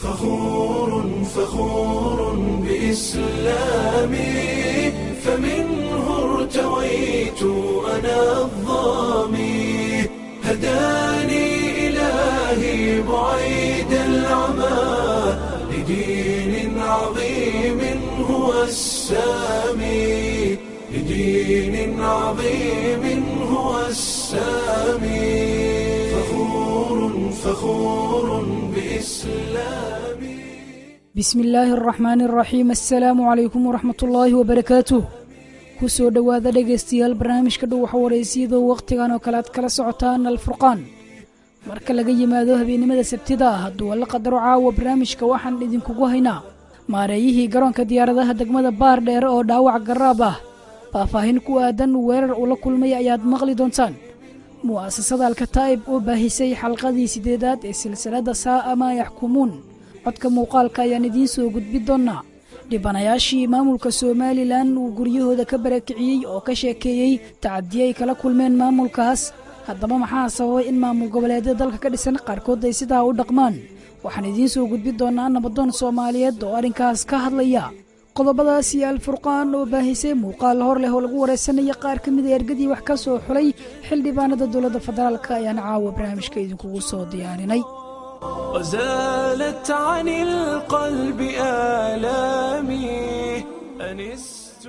فخور فخور بإسلامي فمنه ارتويت أنا الظامي هداني إلهي بعيد العمى لدين عظيم هو السامي لدين عظيم هو السامي فخور فخور بإسلامي bismi illaahi araxmaani araxiim assalaamu calaykum waraxmatullaahi wabarakaatuh ku soo dhowaada dhegaystayaal barnaamijka dhuwaxa wareysiyadoo wakhtigan oo kale aad kala socotaan alfurqaan marka laga yimaado habeennimada sabtida ah hadduu alla qadaro caawa barnaamijka waxaan idinkugu haynaa maareeyihii garoonka diyaaradaha degmada baar dheere oo dhaawac garaab ah faahfaahin ku aadan weerar uu la kulmay ayaad maqli doontaan mu'asasada alkataa'ib oo baahisay xalqadii siddeedaad ee silsiladda saa'a maa yaxkumuun codka muuqaalka ayaan idiin soo gudbin doonnaa dhibanayaashii maamulka somalilan uu guryahooda ka barakiciyey oo ka sheekeeyey tacadiye ay kala kulmeen maamulkaas haddaba maxaa sababay in maamul goboleedyada dalka ka dhisan qaarkood ay sidaa u dhaqmaan waxaan idiin soo gudbin doonnaa nabadoon soomaaliyeed oo arrinkaas ka hadlaya qodobadaas iyo alfurqaan oo baahisay muuqaal hor leh oo lagu waraysanaya qaar ka mida ergadii wax ka soo xulay xildhibaanada dowladda federaalka ayaan caawa barnaamijka idinkugu soo diyaarinay وزالت عن القلب آلامي أنست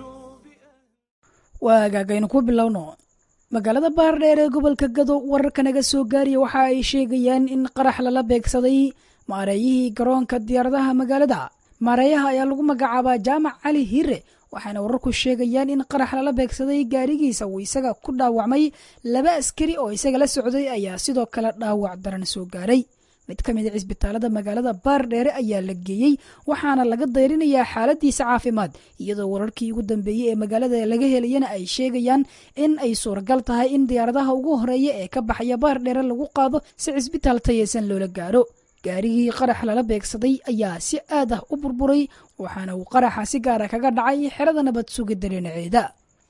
waagaagaynu ku bilowno magaalada baardheer ee gobolka gado wararka naga soo gaariya waxa ay sheegayaan in qarax lala beegsaday maareeyihii garoonka diyaaradaha magaalada maareeyaha ayaa lagu magacaabaa jaamac cali hire waxaana wararku sheegayaan in qarax lala beegsaday gaarigiisa uu isaga ku dhaawacmay laba askari oo isaga la socday ayaa sidoo kale dhaawac daran soo gaaray mid ka mid a cisbitaalada magaalada baardheere ayaa la geeyey waxaana laga dayrinayaa xaaladiisa caafimaad iyadoo wararkii ugu dambeeyey ee magaalada laga helayana ay sheegayaan in ay suuragal tahay in diyaaradaha ugu horeeya ee ka baxaya baardheere lagu qaado si cisbitaal tayeysan loola gaaro gaarigii qarax lala beegsaday ayaa si aad ah u burburay waxaana uu qaraxa si gaara kaga dhacay xerada nabad sugidda dhinaceeda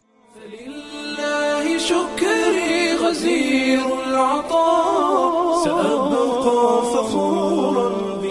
فلله شكري غزير العطاء سأبقى فخورا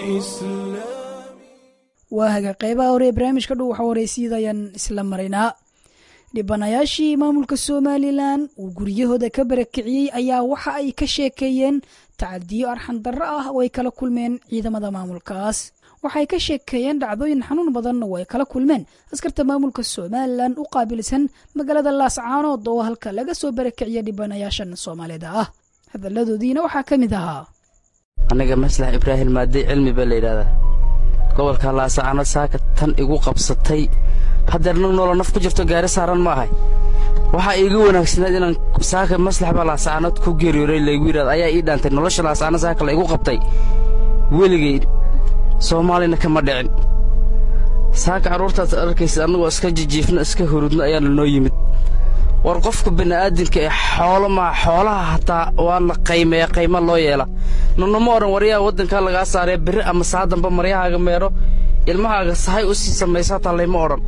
بإسلامي waahaga qeybaha hore ee barnaamijka dhow waxa wareysiyada ayaan isla maraynaa dhibanayaashii maamulka somalilan uu guryahooda ka barakiciyey ayaa waxa ay ka sheekeeyeen tacadiyo arxan darro ah oo ay kala kulmeen ciidamada maamulkaas waxay ka sheekeeyeen dhacdooyin xanuun badan oo ay kala kulmeen askarta maamulka somalilan u qaabilsan magaalada laascaanood oo halka laga soo barakiciya dhibanayaashan soomaalida ah hadalladoodiina waxaa ka mid ahaa aniga maslax ibraahim maadey cilmi baa la yidhahdaa gobolka laasacaano saaka tan igu qabsatay haddeer nag noola naf ku jirto gaari saaran ma ahay waxaa iiga wanaagsanayd inaan saaka maslax baa laasacaanood ku geeriyooray laygu yidhahda ayaa ii dhaantay nolosha laasacaano saaka la igu qabtay weligay soomaalina kama dhicin saaka carruurtaas arkaysa annagoo iska jijiifno iska hurudno ayaana noo yimid war qofka bini'aadinka ee xoolo maa xoolaha hataa waa la qaymeeya qayma loo yeela nunama odhan waryaha waddankaa lagaa saaree berri ama saa damba maryahaaga meedho ilmahaaga sahay u sii samaysa hataa layma odhan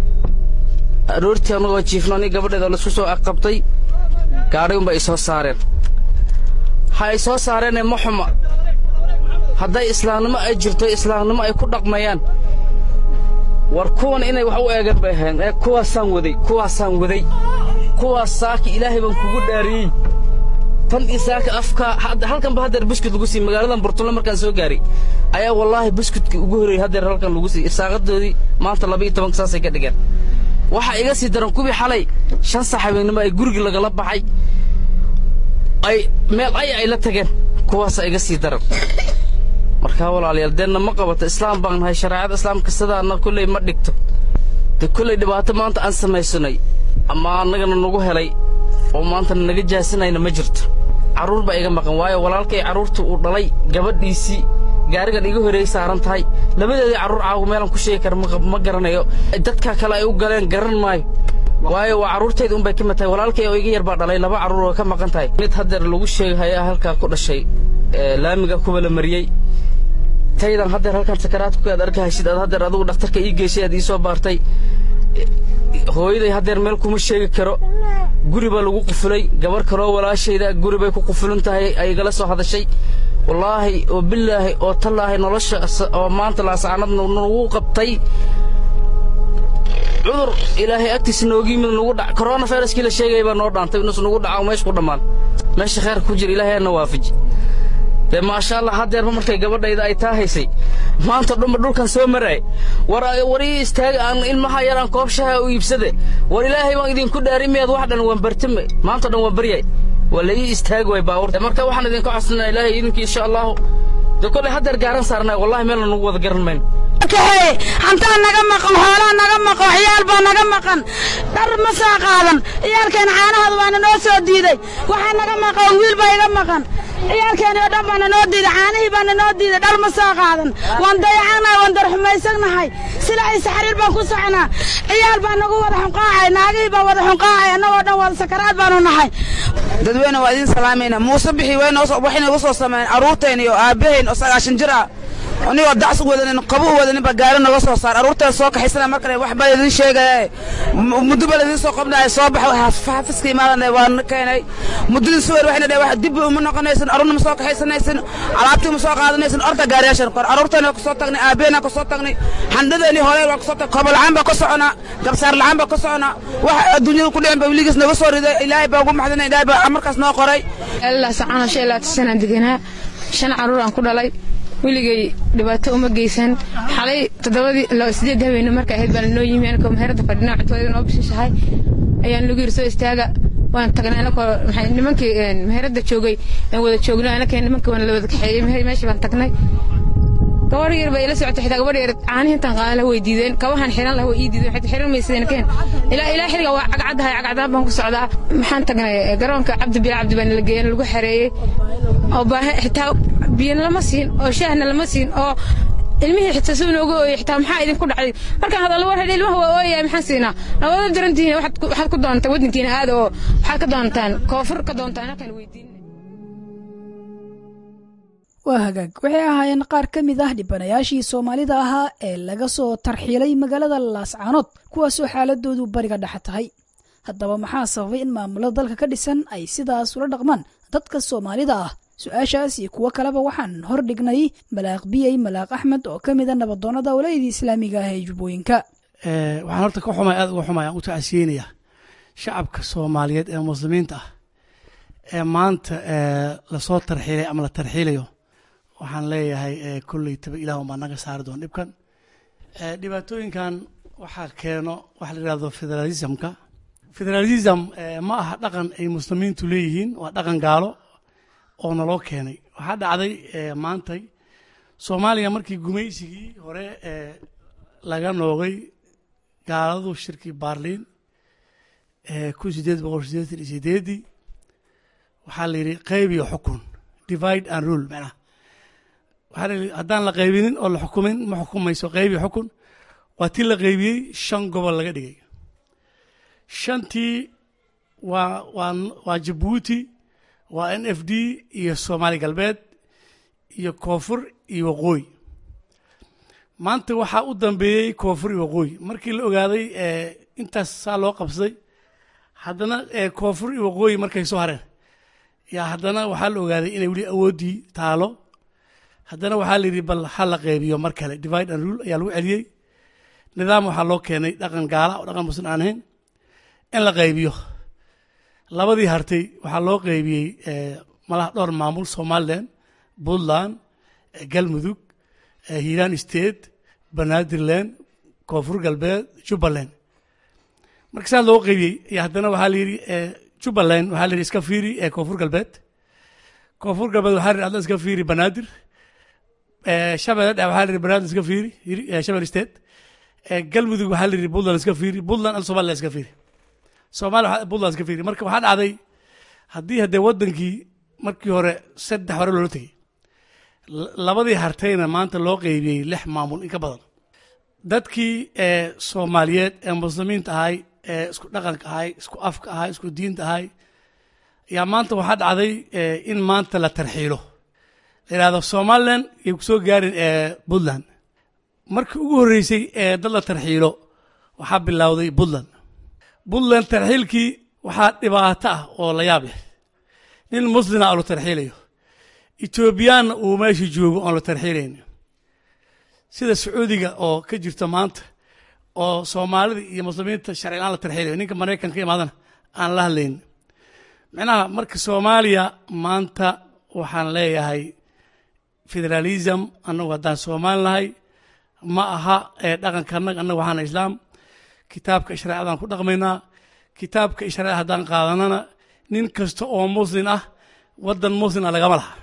aroortii annagoo jiifno ani gabadheeda laisku soo aqabtay gaadhay unbay isoo saareen ha ay soo saareenee ma xuma hadday islaamnimo ay jirto islaamnimo ay ku dhaqmayaan war kuwan inay wax u eegan bay ahayn ee kuwaasaan waday kuwaasaan waday kuwaas saaka ilaahay baan kugu dhaariyey tan iyo saaka afka halkanba haddeer buskut lagu siiyey magaaladan burtulle markaan soo gaaray ayaa wallaahi buskudkii ugu horreeyey haddeer halkan lagu siiyey irsaaqadoodii maanta laba iyo tobanka saasay ka dhigeen waxaa iga sii daran kuwii xalay shan sax habeennimo ay gurigii lagala baxay ay meel ay ay la tageen kuwaasaa iga sii daran markaa walaalayaal deenna ma qabato islaam baan nahay shareecada islaamka sidaana kolley ma dhigto de kolley dhibaato maanta aan samaysanay ama annagana nagu helay oo maantana naga jaasinayna ma jirto carruur baa iga maqan waayo walaalkay carruurta uu dhalay gabadhiisii gaarigan iga horeeyey saaran tahay labadeedii carruur caawa meelaan ku sheegi kara ma garanayo dadkaa kale ay u galeen garan maayo waayo waa carruurtayda unbay ka mid tahay walaalkay oo iga yar baa dhalay laba carruur oo ka maqan tahay mid haddeer lagu sheegahayaa halkaa ku dhashay laamiga kuwa la mariyey taydan haddeer halkan sakaraadku aad arkahaysid aad haddeer adigu dhakhtarka ii geyshay aad ii soo baartay hooyaday haddeer meel kuma sheegi karo guri baa lagu qufulay gabarh kaloo walaashayda guri bay ku qufulan tahay ay igala soo hadashay wallaahi oo bilaahi oo tallaahi nolosha oo maanta laasacanadna nagu qabtay cudur ilaahay agtiisa nooga yimid nagu dhac korona fayraskii la sheegaya baa noo dhaantay inus nagu dhaca oo meesha ku dhammaan meesha khayrka ku jira ilaahay aana waafaji dee maasha allah haddeerba markay gabadhayda ay taa haysay maanta dhanba dhulkan soo maraay war war ii istaaga aan ilmaha yar aan koob shaha u iibsade war ilaahay baan idinku dhaarimayaad wax dhan waan bartame maanta dhan waan baryay waa la ii istaagi waay baabuurta marka waxaan idinka codsanaa ilaahay idinki insha allahu dee kollay haddeer gaaran saarnay wallahi meelna nagu wada garan mayno kaxeeye hantaa naga maqan xoolaa naga maqan ciyaal baa naga maqan dhar ma soo qaadan ciyaalkeena caanahooda waana noo soo diiday waxaa naga maqan wiil baa iga maqan ciyaalkeeni oo dhan baana noo diiday caanihii baana noo diiday dhar ma soo qaadan waan dayacanahay waan darxumaysagnahay silacaysa xariir baan ku soconaa ciyaal baa nagu wada xunqaacay naagihii baa wada xunqaacay annagoo dhan wada sakaraad baanu nahay dadweyne waa idiin salaamayna muuse bixi waxay nagu soo sameeyeen carruurteen iyo aabbahayn oo sagaashan jir ah anigoo dacsi wadanin qabu u wadanin baa gaari naga soo saar carruurteen soo kaxaysana markale wax baa idiin sheegaya muddo baa idiin soo qabnaya soo bax xaafiska imaadana waan keenay muddadii suwer waxayna dhaheen wax dib uma noqonaysan arruurna ma soo kaxaysanaysan alaabtii ma soo qaadanaysan orda gaariyaashan kor carruurteena ku soo tagnay aabbeena ku soo tagnay xandhadeeni hore waa ku soo tagnay kobo la'aan baa ka soconaa gabsaar la'aan baa ka soconaa wax adduunyada ku dhicin baa weligiis naga soo riday ilaahay baa ugu maxdana ilaahay baa markaas noo qoray allah sacana shan ilaa tisanaan deganaa shan carruur aan ku dhalay weligay dhibaato uma geysan xalay toddobadii sideed habeenne markay ahayd baan noo yimi anakoo meherada fadhinaa cuntooda noo bishishahay ayaan lagu yiri soo istaaga waan tagnay anakoo maxay nimankii meherada joogay aan wada joogno anakee nimankii waan la wada kaxeeyey meeshii baan tagnay gabadh yar bay ila socotay xitaa gabadh yar caanihi intaan qaadan laha way diideen kabahan xiran laha way ii diideen xitaa xiran maysadeen keen ilaa ilaa xilliga waa cagcadahay cagcadaan baan ku socdaa maxaan tagnay garoonka cabdi bila cabdi baan la geeyeen lagu xareeyey oo baahe xitaa biyana lama siin oo shaahna lama siin oo ilmihii xitaa suu nooga ooyey xitaa maxaa idinku dhacday markaan hadallo war hedhe ilmaha waa ooyaya maxaan siinaa labada darantihiin waxaad ku doontaan waddankiina aada oo waxaad ka doontaan koonfur ka doontaan halkaan weydiin waa hagaag waxay ahaayeen qaar ka mid ah dhibanayaashii soomaalida ahaa ee laga soo tarxiilay magaalada laascaanood kuwaasoo xaaladoodu bariga dhexe tahay haddaba maxaa sababay in maamulada dalka ka dhisan ay sidaas ula dhaqmaan dadka soomaalida ah su-aashaas iyo kuwo kaleba waxaan hor dhignay malaaq biyey malaaq axmed oo ka mida nabadoonnada walaydii islaamiga ah ee jubbooyinka waxaan horta ka xumay aad uga xumay aan u tacsiyeynaya shacabka soomaaliyeed ee muslimiinta ah ee maanta lasoo tarxiilay ama la tarxiilayo waxaan leeyahay kolley taba ilaahun baa naga saari doon dhibkan dhibaatooyinkan waxaa keeno waxa la yidhahdo federalismka federalism ma aha dhaqan ay muslimiintu leeyihiin waa dhaqan gaalo oo naloo keenay waxaa dhacday maantay soomaaliya markii gumaysigii hore laga noogay gaaladu shirkii baarliin kun sideed boqol sideetan iyo sideedii waxaa la yidhi qayb iyo xukun divide and rule macnaha waxaa la yidhi haddaan la qaybinin oo la xukumin ma xukumayso qayb iyo xukun waa tii la qaybiyey shan gobol laga dhigay shantii waa waa waa jabuuti waa n f d iyo soomaali galbeed iyo koonfur iyo waqooyi maanta waxaa u dambeeyey koonfur iyo waqooyi markii la ogaaday intaas saa loo qabsaday haddana koonfur iyo waqooyi markay soo hareen yaa haddana waxaa la ogaaday inay weli awooddii taalo haddana waxaa la yidhi bal ha la qeybiyo mar kale divide and rule ayaa lagu celiyey nidaam waxaa loo keenay dhaqan gaala oo dhaqan muslim aan ahayn in la qaybiyo labadii hartay waxaa loo qaybiyey malaha dhowr maamul somalilan puntland galmudug hiiraan state banaadirland koonfur galbeed jubbaland marka saa loo qaybiyey ayaa haddana waxaa la yidhi jubbaland waxaa la yidhi iska fiiri koonfur galbeed koonfur galbeed waxaa la yidhi adla iska fiiri banaadir shabeelle dhexe waxaa la yidhi banaadir iska fiiri shabelle state galmudug waxaa la yidhi puntland iska fiiri puntland al somaliland iska fiiri soomaaliya puntland iska fiiri marka waxaa dhacday haddii haddee waddankii markii hore saddex hore loola tegey labadii hartayna maanta loo qeybiyey lix maamul in ka badan dadkii soomaaliyeed ee muslimiinta ahay ee isku dhaqanka ahay isku afka ahay isku diinta ahay ayaa maanta waxaa dhacday in maanta la tarxiilo la yidhahdo somaliland yay kusoo gaarin puntland markii ugu horreysay ee dad la tarxiilo waxaa bilowday puntland puntland tarxiilkii waxaa dhibaato ah oo la yaab leh nin muslina oo la tarxiilayo etoobiyaanna uu meesha joogo oon la tarxiilayn sida sacuudiga oo ka jirta maanta oo soomaalida iyo muslimiinta sharci la-aan la tarxiilayo ninka maraykanka imaadana aan la hadlayn micnaha marka soomaaliya maanta waxaan leeyahay federalism annagu haddaan soomaali nahay ma aha ee dhaqanka annaga annaga waxaana islaam kitaabka shareecadaan ku dhaqmaynaa kitaabka shareecada haddaan qaadanana nin kasta oo muslin ah waddan muslin ah lagama laha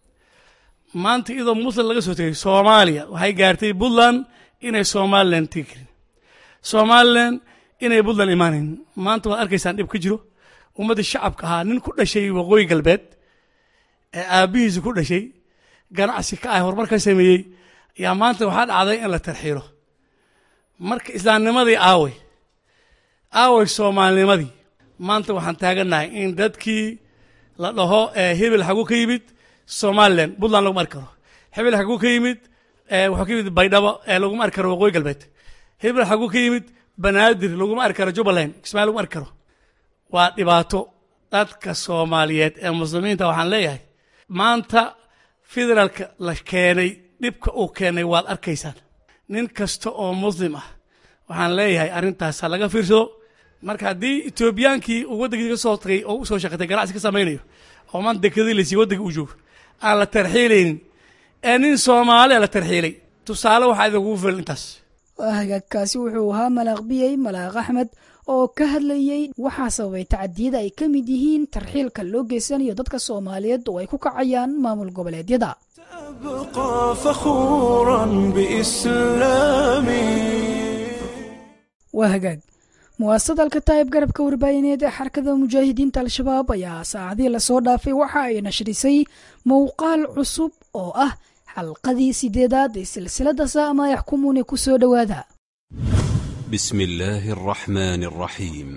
maanta iyadoo muslim laga soo tegay soomaaliya waxay gaartay puntland inay somalilan tegi karin somalilan inay puntland imaanayn maanta waad arkaysaan dhib ka jiro ummadda shacabka ahaa nin ku dhashay waqooyi galbeed ee aabbihiisa ku dhashay ganacsi ka ah horumar ka sameeyey ayaa maanta waxaa dhacday in la tarxiilo marka islaamnimadii aawey aawey soomaalinimadii maanta waxaan taagannahay in dadkii la dhaho hebel xagu ka yimid somalilan puntland laguma arki karo hebel xagu ka yimid wuxuu ka yimid baydhabo laguma arki karo waqooyi galbeed hebel xagu ka yimid banaadir laguma arki karo jubbaland kismaayo laguma arki karo waa dhibaato dadka soomaaliyeed ee muslimiinta waxaan leeyahay maanta federaalka la keenay dhibka uu keenay waad arkaysaan nin kasta oo muslim ah waxaan leeyahay arrintaas ha laga fiirsado marka haddii etoobiyaankii uu waddankiisa ka soo tagay oo u soo shaqatay ganacsi ka samaynayo oo maanta dekadii laysiiy waddanka uu joogo aan la tarxiilaynin ee nin soomaaliya la tarxiilay tusaale waxaa idinkugu filan intaas hagaagkaasi wuxuu ahaa malaaq biyey malaaq axmed oo ka hadlayey waxaa sababay tacadiyada ay ka mid yihiin tarxiilka loo geysanayo dadka soomaaliyeed oo ay ku kacayaan maamul goboleedyada أبقى فخورا بإسلامي waa hagaag muwaasad alkataa'ib garabka warbaahineed ee xarakada mujaahidiinta al-shabaab ayaa saacadii lasoo dhaafay waxa ay nashrisay mowqaal cusub oo ah xalqadii sideedaad ee silsilada saama yaxkumuuni ku soo dhowaada بسم الله الرحمن الرحيم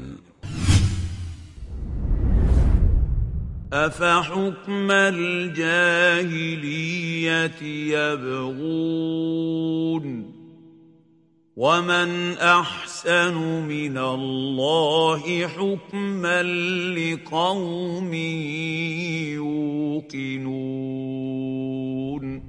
أفحكم الجاهلية يبغون ومن أحسن من الله حكما لقوم يوقنون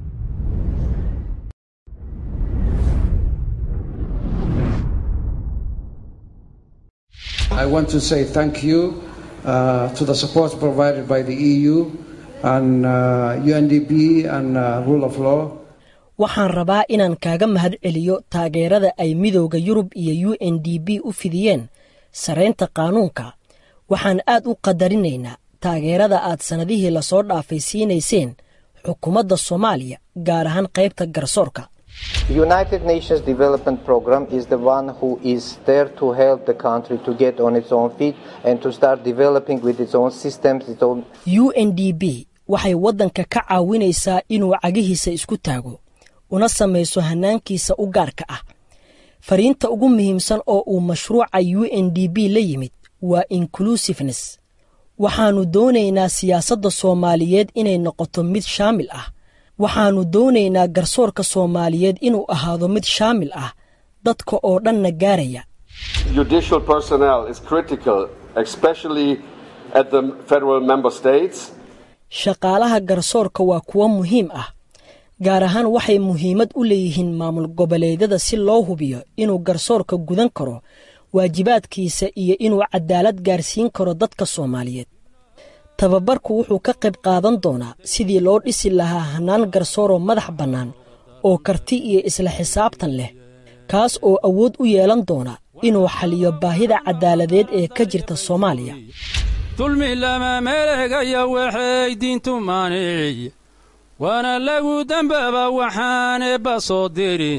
I want to say thank you uh, to the support provided by the EU and uh, UNDP and uh, rule of law. waxaan rabaa inaan kaaga mahad celiyo taageerada ay midowda yurub iyo u n d b u fidiyeen saraynta qaanuunka waxaan aad u qadarinaynaa taageerada aad sannadihii lasoo dhaafay siinayseen xukuumadda soomaaliya gaar ahaan qaybta garsoorka The United Nations Development Program is the one who is there to help the country to get on its own feet and to start developing with its own systems, its own u n d b waxay waddanka ka caawinaysaa inuu cagihiisa isku taago una samayso hannaankiisa u gaarka ah fariinta ugu muhiimsan oo uu mashruuca u n d b la yimid waa inclusiveness waxaannu doonaynaa siyaasadda soomaaliyeed inay noqoto mid shaamil ah waxaannu doonaynaa garsoorka soomaaliyeed inuu ahaado mid shaamil ah dadka oo dhanna gaaraya Judicial personnel is critical, especially at the federal member states. shaqaalaha garsoorka waa kuwo muhiim ah gaar ahaan waxay muhiimad u leeyihiin maamul goboleedyada si loo hubiyo inuu garsoorka gudan karo waajibaadkiisa iyo inuu cadaalad gaarsiin karo dadka soomaaliyeed tababarku wuxuu ka qayb qaadan doonaa sidii loo dhisi lahaa hannaan garsooroo madax bannaan oo karti iyo isla xisaabtan leh kaas oo awood u yeelan doona inuu xaliyo baahida caddaaladeed ee ka jirta soomaaliya dulmi lama meleegaya waxay diintu maanic waana lagu dembaba waxaane ba soo dirin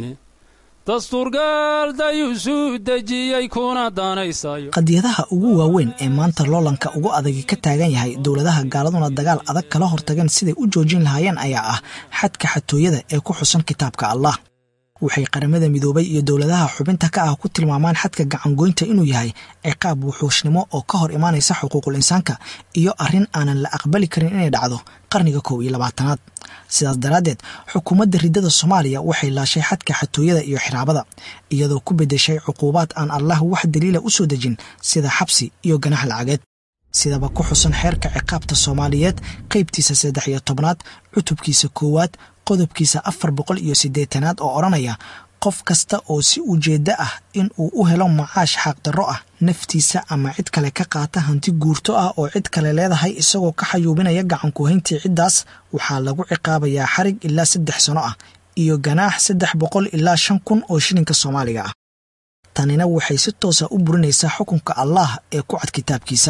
dastuurgaal dayuusuu dejiyey kuna danaysayo qadiyadaha ugu waaweyn ee maanta loolanka ugu adagi ka taagan yahay dowladaha gaaladuna dagaal adag kala hortageen siday u joojin lahaayeen ayaa ah xadka xatooyada ee ku xusan kitaabka allah waxay qaramada midoobay iyo dowladaha xubinta ka ah ku tilmaamaan xadka gacangoynta inuu yahay ciqaab wuxuushnimo oo ka hor imaanaysa xuquuqul insaanka iyo arrin aanan la aqbali karin inay dhacdo qarniga kow iyo labaatanaad sidaas daraaddeed xukuumadda riddada soomaaliya waxay laashay xadka xatooyada iyo xiraabada iyadoo ku beddeshay cuquubaad aan allah wax daliila u soo dejin sida xabsi iyo ganax lacageed sidaba ku xusan xeerka ciqaabta soomaaliyeed qaybtiisa saddex iyo tobnaad cutubkiisa koowaad qodobkiisa afar boqol iyo siddeetanaad oo odhanaya qof kasta oo si ujeeddo ah in uu u helo macaash xaaqdarro ah naftiisa ama cid kale ka qaata hanti guurto ah oo cid kale leedahay isagoo ka xayuubinaya gacankuhayntii ciddaas waxaa lagu ciqaabayaa xarig ilaa saddex sano ah iyo ganaax saddex boqol ilaa shan kun oo shilinka soomaaliga ah tanina waxay si toosa u burinaysaa xukunka allaah ee ku cad kitaabkiisa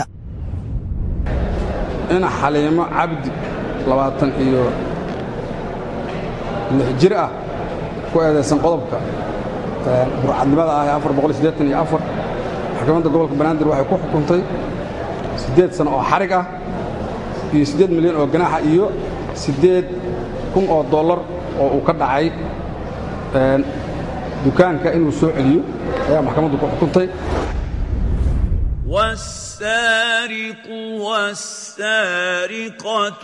ina xaliimo cabdi labaatan iyo lix jir ah ku eedaysan qodobka burcadnimada ah ee afar boqol iyo siddeetan iyo afar maxkamadda gobolka banaadir waxay ku xukuntay siddeed sano oo xarig ah iyo siddeed milyan oo ganaaxa iyo siddeed kun oo dollar oo uu ka dhacay dukaanka inuu soo celiyo ayaa maxkamaddu ku xukuntay والسارق والسارقة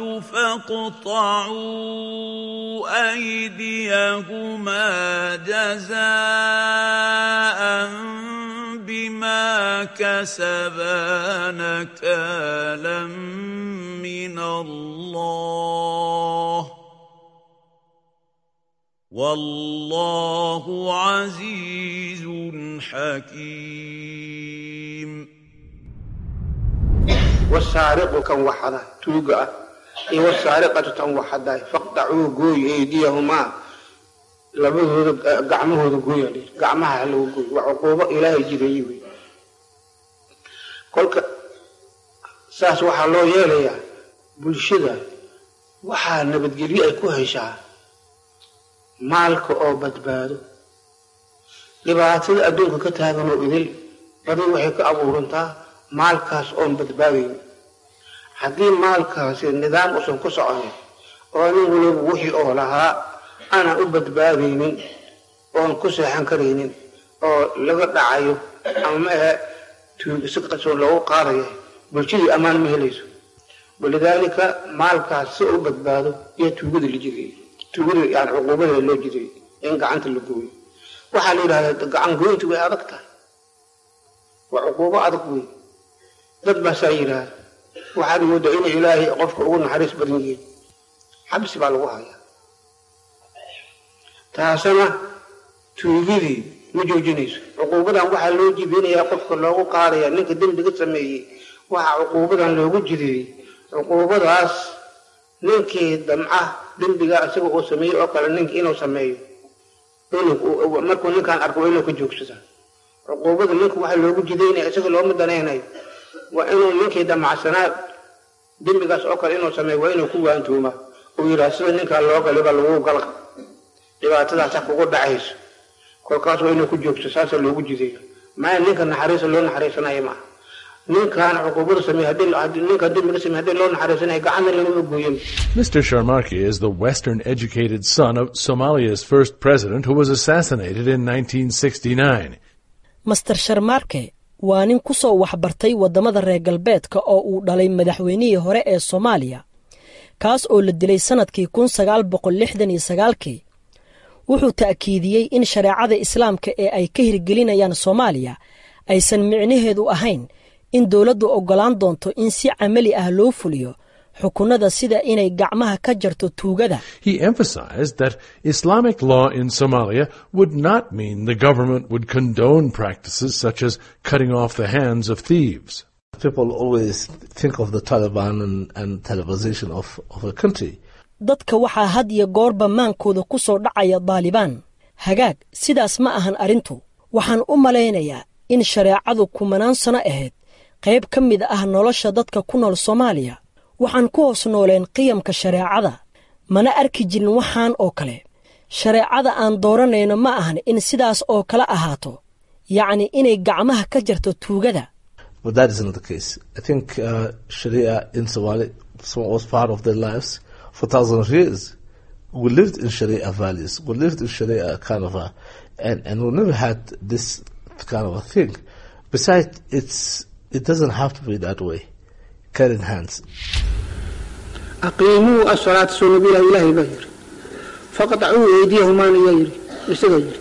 فاقطعوا أيديهما جزاء بما كسبا نكالا من الله والله عزيز حكيم والسارق كان وحده توقع إيه والسارقة تن وحده فاقطعوا قوي أيديهما labadooda gacmahooda gooya gacmaha lagu gooy waa cuquubo ilaahay jireeyey wey kolka saas waxaa loo yeelayaa bulshada waxaa nabadgelyo ay ku heshaa maalka oo badbaado dhibaatada adduunka ka taagan oo idil badi waxay ka abuurantaa maalkaas oon badbaadayn haddii maalkaasi nidaam usan ku soconin oo nin waliba wixii oo lahaa aanan u badbaadaynin oon ku seexan karaynin oo laga dhacayo ama ma ahe si qasoon loogu qaadaya bulshadii ammaan ma helayso walidaalika maalkaas si u badbaado iyo tuugada la jiray tuugada yani cuquubada loo jiray in gacanta la gooyo waxaa la yidhahdaa gacan goyntu way adag tahay waa cuquubo adag wey dad baasaa yidhaahda waxaad moodaa inay ilaahay qofka ugu naxariis badan yihiin xabsi baa lagu hayaa taasina tuugadii ma joojinayso cuquubadan waxaa loo jibinayaa qofka loogu qaadaya ninka dembiga sameeyey waxaa cuquubadan loogu jideeyey cuquubadaas ninkii damca dembiga isaga uu sameeyey oo kale ninka inuu sameeyo markuu ninkaan arko waa inuu ka joogsada cuquubada ninka waxaa loogu jidaynaya isaga looma danaynayo waa inuu ninkii damacsanaa dembigaas oo kale inuu sameeyo waa inuu ku waantuuma uu yidhaha sida ninkaan loo galiba lagu galqa dhibaatadaasa kugu dhacayso kolkaas waa inuu ku joogto saasa loogu jideeyo maya ninka naxariisa loo naxariisanaya maaha ninkaan cuquubada sameey haddii ninkaan dembiga sameey haddii loo naxariisanaya gacanna lagama gooyin Mr. Sharmarke is the Western educated son of Somalia's first president who was assassinated in 1969. master sharmaarke waa nin ku soo waxbartay waddamada reer galbeedka oo uu dhalay madaxweynihii hore ee soomaaliya kaas oo la dilay sannadkii kun sagaal boqol lixdan iyo sagaalkii wuxuu ta'kiidiyey in shareecada islaamka ee ay ka hirgelinayaan soomaaliya aysan micnaheedu ahayn in dowladdu oggolaan doonto in si camali ah loo fuliyo xukunnada sida inay gacmaha ka jarto tuugada He emphasized that Islamic law in Somalia would not mean the government would condone practices such as cutting off the hands of thieves. People always think of the Taliban and, and Talibization of, of a country. dadka waxaa had iyo goorba maankooda ku soo dhacaya daalibaan hagaag sidaas ma ahan arrintu waxaan u malaynayaa in shareecadu kumanaan sano ahayd qayb ka mid ah nolosha dadka ku nool soomaaliya waxaan ku hoos nooleen qiyamka shareecada mana arki jirin waxaan oo kale shareecada aan dooranayno ma ahan in sidaas oo kale ahaato yacni inay gacmaha ka jarto tuugada But that is not the case. I think uh, Sharia in Somalia was part of their lives for thousands of years. We lived in Sharia values. We lived in Sharia kind of a, and, and we never had this kind of a thing. Besides, it's, it doesn't have to be that way. Cutting hands. أقيموا الصلاة سنة بلا إله بهر فقطعوا أيديهما يجري إسجاير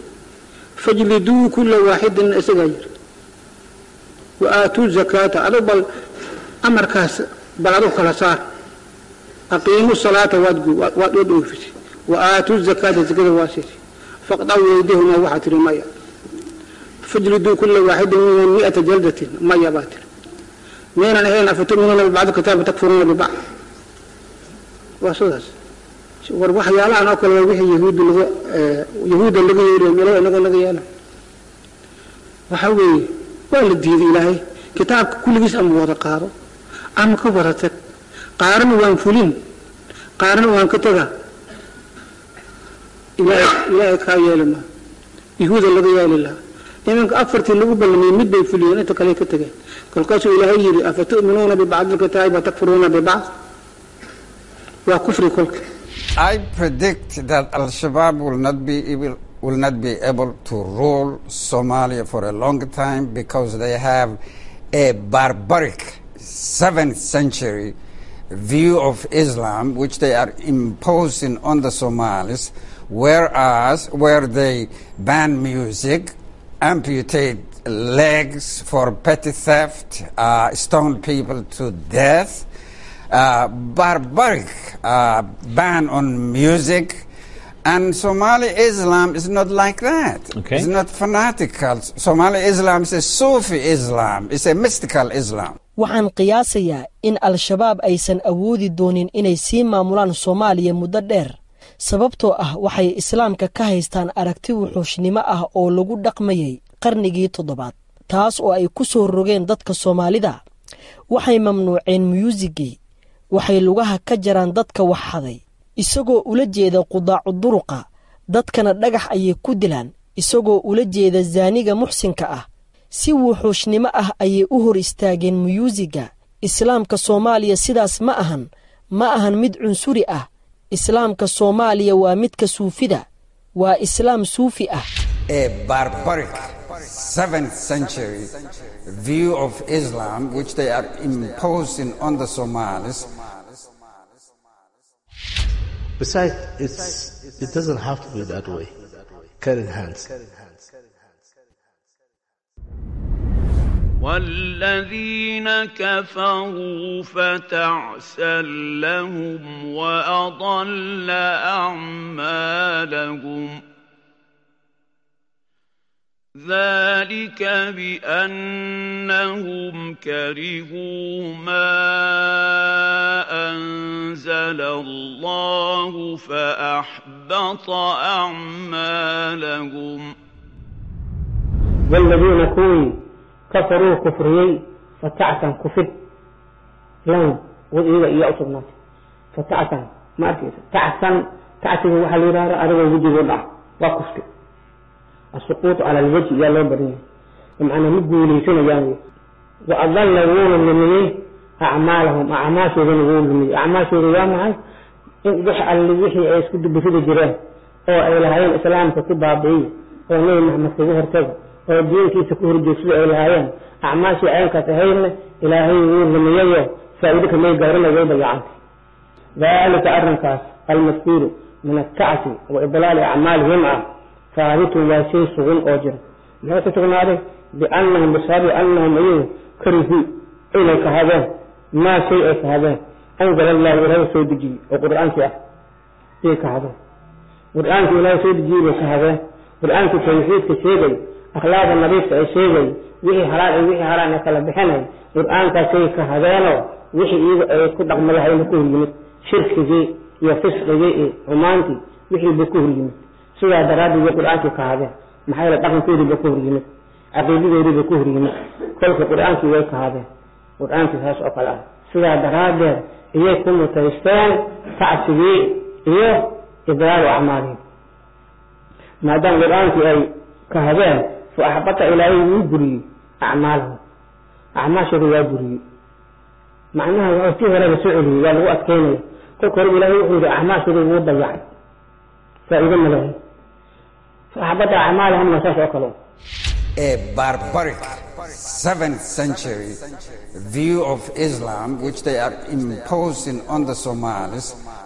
فاجلدوا كل واحد إسجاير وآتوا الزكاة أربل amarkaas bal adu kala saar aqiimu salaata waad waad u dhoofisay wa aatu zakaata zakada waa siisay faqdaw yaydahuma waxaa tiri maya fajliduu kula waaxidin minhum mi'ata jaldatin maya baa tiri miyaynan ahayn afatuminuuna bibacdi kitaaba takfuruuna bibacd waa sidaas war waxyaalahan oo kale waa wixii yahuudda laga yahuudda laga yeeriyo meelo inagoo laga yeela waxa weeye waa la diiday ilaahay kitaabka kulligiis ama wada qaado ama ka wada tag qaarna waan fulin qaarna waan ka taga ilaahay kaa yeeli maa yahuuda laga yeeli lahaa iminka afartii lagu ballamiyey mid bay fuliyeen inta kale ka tageen kolkaasuu ilaahay yidhi afatu'minuuna bibacdi lkitaabi watakfuruuna bibacd waa kufri kolka I predict that Al Shabaab will not be able, will not be able to rule Somalia for a long time because they have a barbaric seventh century view of Islam which they are imposing on the Somalis, whereas where they ban music, amputate legs for petty theft, uh, stone people to death, uh, barbaric uh, ban on music. And Somali Islam is not like that. Okay. It's not fanatical. Somali Islam is a Sufi Islam. It's a mystical Islam. waxaan qiyaasayaa in al-shabaab aysan awoodi doonin inay sii maamulaan soomaaliya muddo dheer sababtoo ah waxay islaamka ka haystaan aragti wuxuushnimo ah oo lagu dhaqmayay qarnigii toddobaad taas oo ay ku soo rogeen dadka soomaalida waxay mamnuuceen muyuusigii waxay lugaha ka jaraan dadka wax haday isagoo ula jeeda qudaacu duruqa dadkana dhagax ayay ku dilaan isagoo ula jeeda zaaniga muxsinka ah si wuxuushnimo ah ayay u hor istaageen muyuusiga islaamka soomaaliya sidaas ma ahan ma ahan mid cunsuri ah islaamka soomaaliya waa midka suufida waa islaam suufi ah A barbaric seventh century view of Islam which they are imposing on the Somalis. Besides, it's, it doesn't have to be that way. Carrying hands. والذين كفروا فتعسا لهم وأضل أعمالهم ذلك بأنهم كرهوا ما أنزل الله فأحبط أعمالهم والذين كوي كفروا كفريي فتعسا كفر لهم وإذا إيا أصبنات فتعسا ما أركيس تعسا تعسا وحل يرارا أرغى وجه وضع وكفر السقوط على الوجه يا لو بريه بمعنى مدوا ليسون يعني وأضل وون لمنيه أعمالهم أعمال شيء وون لمنيه أعمال شيء يا معي إن وح اللي وحي أيس كده بفيد جيران أو أي لهاين الإسلام كتبها بيه أو نبي محمد كده هرتجى oo diinkiisa ku horjeegsada ay lahaayeen acmaashii caynka tahayna ilaahay wuu rumeeyayo faa'iido kamay gaarina way dayacantay dalika arrinkaas almadkuuru min alkacsi wa idlaali acmaalihim ah haabitun waa shay sugan oo jira muxuu ku sugnaaday biannahum bisababi annahum iyagu karihuu inay kahadeen maa shay ay kahadeen anzala allahu ilaahay soo dejiyey oo qur-aankii ah iyay kahadeen qur-aankii ilaahay soo dejiyey bay kahadeen qur-aankii tawxiidka sheegay akhlaaqda nadiifka ay sheegay wixii halaal iyo wixii haraan ay kala bixinay qur-aankaasay ka hadeenoo wixii iyagu ay ku dhaqmo lahayna ku horyimid shirkigii iyo fisqigii iyo xumaantii wixii ba ku horyimid sidaa daraaddeed bay qur-aankii ka hadeen maxaa yeele dhaqankoodii ba ku horyimid caqiidadoodii ba ku horyimid kolka qur-aankii way ka hadeen qur-aankii saas oo kale ah sidaa daraaddeed iyay ku mutaysteen tacsigii iyo idraaru acmaalihim maadaama qur-aankii ay kahadeen fa axbata ilaahay wuu buriyey acmaalahum acmaashooda waa buriyey macnaha waa tii horeba soo celiyey waa lagu adkeynaya kolka horeba ilaahay wuxuu yidhi acmaashooda wuu dayacay faa'iido ma lehay fa axbata acmaalahumna saas oo kale A barbaric seventh century view of Islam which they are imposing on the Somalis.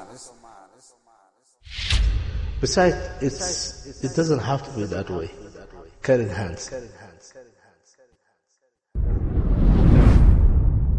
Besides, it's, it doesn't have to be that way. Carrying hands.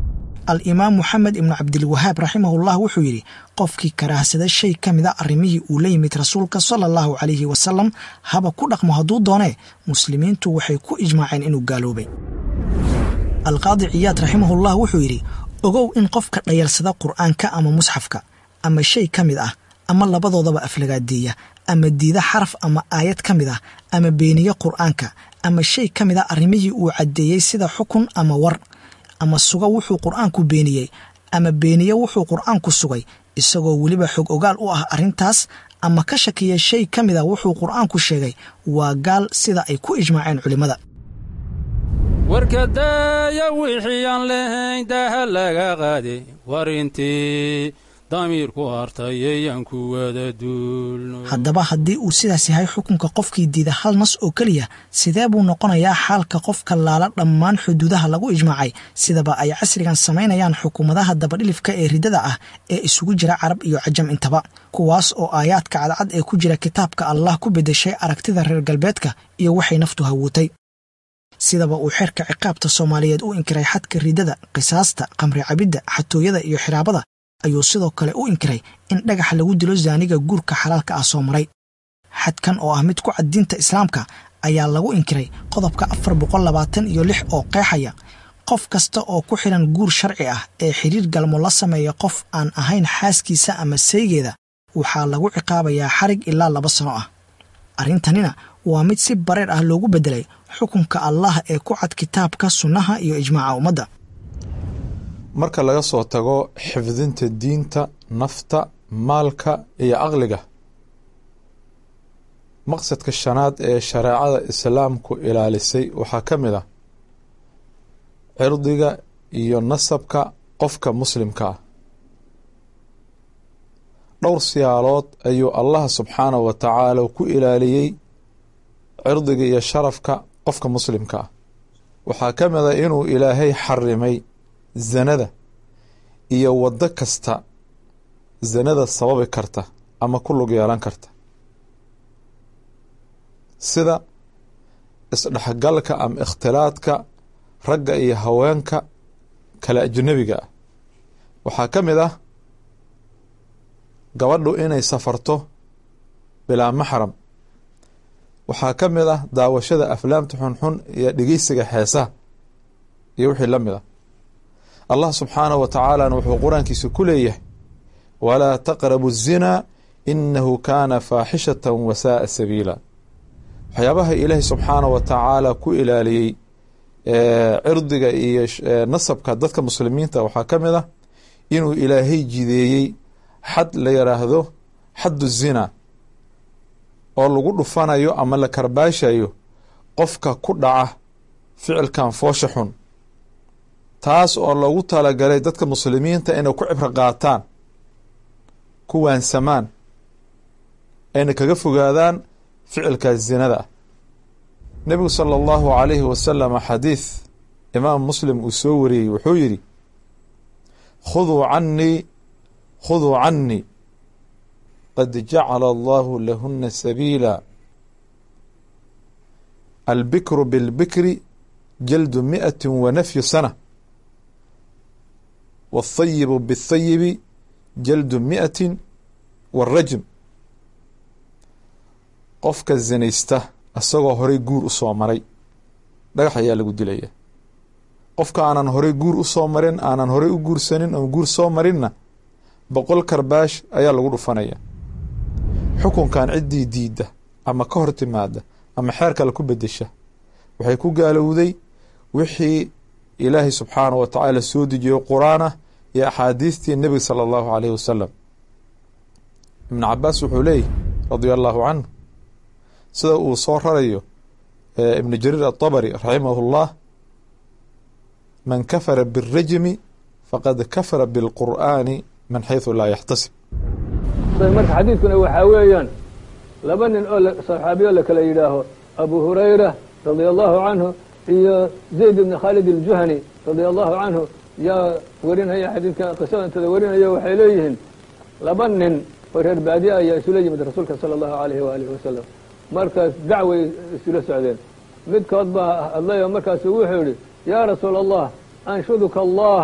al-imaam moxamed ibnu cabdilwahaab raximahullah wuxuu yidhi qofkii karaahsada shay ka mida arrimihii uu la yimid rasuulka sala allahu calayhi wasalam haba ku dhaqmo hadduu doonee muslimiintu waxay ku ijmaaceen inuu gaaloobay alqaadi ciyaad raximahullah wuxuu yidhi ogow in qofka dhayalsada qur'aanka ama musxafka ama shay ka mid ah ama labadoodaba aflagaadeeya ama diida xaraf ama aayad ka mid ah ama beeniye qur'aanka ama shay ka mid a arrimihii uu caddeeyey sida xukun ama war ama suga wuxuu qur'aanku beeniyey ama beeniye wuxuu qur'aanku sugay isagoo weliba xog ogaal u ah arrintaas ama ka shakiya shay ka mid a wuxuu qur'aanku sheegay waa gaal sida ay ku ijmaaceen culimmada warka daaya wixii aan lahayn daha laga qaade war intii damiirku hartayayaan ku wada duulno haddaba haddii uu sidaas yahay xukunka qofkii diida hal nas oo keliya sidee buu noqonayaa xaalka qofka laala dhammaan xuduudaha lagu ijmaacay sidaba ay casrigan samaynayaan xukuumadaha dabadhilifka ee riddada ah ee isugu jira carab iyo cajam intaba kuwaas oo aayaadka cadcad ee ku jira kitaabka allah ku beddeshay aragtida reer galbeedka iyo waxay naftu hawuutay sidaba uu xeerka ciqaabta soomaaliyeed u inkiray xadka riddada qisaasta qamri cabidda xatooyada iyo xiraabada ayuu sidoo kale u inkiray in dhagax lagu dilo zaaniga guurka xalaalka ah soo maray xadkan oo ah mid ku cad diinta islaamka ayaa lagu inkiray qodobka afar boqol labaatan iyo lix oo qeexaya qof kasta oo ku xidhan guur sharci ah ee xidhiir galmo la sameeya qof aan ahayn xaaskiisa ama saygeeda waxaa lagu ciqaabayaa xarig ilaa laba sano ah arrintanina waa mid si bareer ah loogu beddelay xukunka allah ee ku cad kitaabka sunnaha iyo ijmaaca ummadda marka laga soo tago xifdinta diinta nafta maalka iyo aqliga maqsadka shanaad ee shareecada islaamku ilaalisay waxaa ka mid ah cirdiga iyo nasabka qofka muslimka ah dhowr siyaalood ayuu allah subxaanahu wa tacaala ku ilaaliyey cirdiga iyo sharafka qofka muslimka ah waxaa ka mid a inuu ilaahay xarimay zanada iyo waddo kasta zanada sababi karta ama ku lug yeelan karta sida isdhexgalka ama ikhtilaadka ragga iyo haweenka kale ajnabiga ah waxaa ka mid ah gabadhu inay safarto bilaa maxram waxaa ka mid ah daawashada aflaamta xunxun iyo dhegeysiga xeesaha iyo wixii la mid ah allah subxaanahu wa tacaalana wuxuu qur-aankiisa ku leeyahay walaa taqrabu الzinaa inahu kaana faaxishata wasaaa sabiila waxyaabaha ilaahay subxaanahu wa tacaala ku ilaaliyey cirdiga iyo nasabka dadka muslimiinta waxaa ka mid ah inuu ilaahay jideeyey xad la yidhaahdo xaddu zina oo lagu dhufanayo ama la karbaashayo qofka ku dhaca ficilkan foosha xun taas oo loogu talagalay dadka muslimiinta inay ku cibro qaataan ku waansamaan ayna kaga fogaadaan ficilkaas zinada ah nebigu sala allahu calayhi wasalam xadiid imaam muslim uu soo wariyey wuxuu yidhi khuduu cannii khuduu cannii qad jacala allahu lahuna sabiila albikru bilbikri jaldu mi'ati wa nafyu sana wاthayibu bاthayibi jaldu mi'ati wاrajm qofka zinaysta isagoo horey guur u soo maray dhagax ayaa lagu dilaya qofka aanan horey guur u soo marin aanan horey u guursanin oo guur soo marinna boqol karbaash ayaa lagu dhufanaya xukunkan ciddii diidda ama ka hor timaada ama xeer kale ku bedesha waxay ku gaalowday wixii ilaahay subxaanahu wa tacaala soo dejiyo qur-aan ah iyo axaadiistii nebiga sala allahu caleyhi wasalam ibnu cabaas wuxuu leeyahy radia allahu canhu sida uu soo rarayo ibnu jariir aلطabri raximahu اllah man kafara biالrajmi faqad kafara biاlqur'ani min xayثu laa yaxtasib marka xadiidkuna waxaa weeyaan laba nin oo saxaabiyo la kala yidhaaho abu hurayra radia allahu canhu iyo zayd ibni khaalid aljuhani radia allahu canhu yaa warinaya xadiidka qisada intada warinaya waxay leeyihiin laba nin oo reer baadiye ayaa isula yimid rasuulka sala allahu alayhi waalihi wasalam markaas dacway isula socdeen midkood baa hadlayo markaasu wuxuu yihi yaa rasuula allah anshuduka allah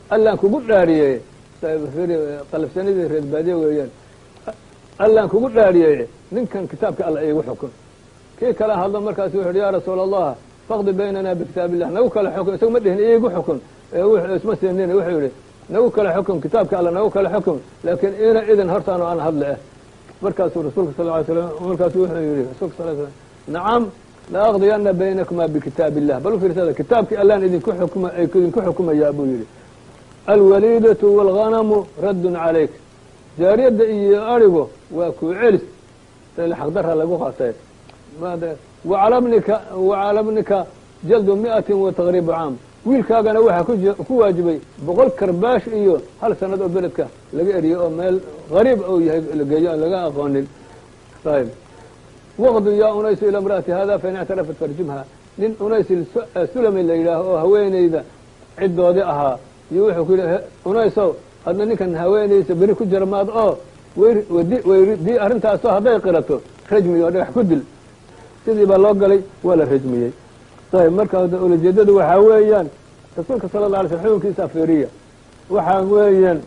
allaan kugu dhaariyey qalafsanidii reer baadiye weeyaan allaan kugu dhaariyey ninkan kitaabka alla iigu xukun kii kala hadlo markaasu wuxu uhi yaa rasuula allah faqdi baynana bikitaab illah nagu kala xukun isaga ma dhihin iigu xukun isma seenin wuxuu yihi nagu kala xukun kitaabka alla nagu kala xukun laakiin ina idin hortaano aan hadle ah markaasuu rasuulka sal ly slam markaasuu wuxuu yihi rasulka sal slam nacam la aqdiyana baynakuma bikitaab illah bal u fiirsada kitaabkii allaan idinku xukuma idinku xukumayaa buu yihi alwaliidatu wاlghanamu raddun calayk jaariyadda iyo arigu waa kuu celis xaqdara lagu qaatay wacalabnika wacalabnika jaldu mi'atin wa taqriibu caam wiilkaagana waxaa ku waajibay boqol karbaash iyo hal sanad oo beledka laga eriyey oo meel gariib ou yahay lageeyo aan laga aqoonin ayb waqdu yaa unaysu ila imra'ati hada fain ictarafat farjumha nin unays sulami la yidhaaho oo haweenayda ciddoodii ahaa iyo wuxuu ku yidhi unaysow hadna ninkan haweenaysa beri ku jarmaad oo wdi arrintaasoo hadday qirato rajmi oo dhagax ku dil sidii baa loo galay waa la rajmiyey ayb marka ulajeedadu waxaa weeyaan rasuulka sala la alay sl xukunkiisa afiriya waxaa weeyaan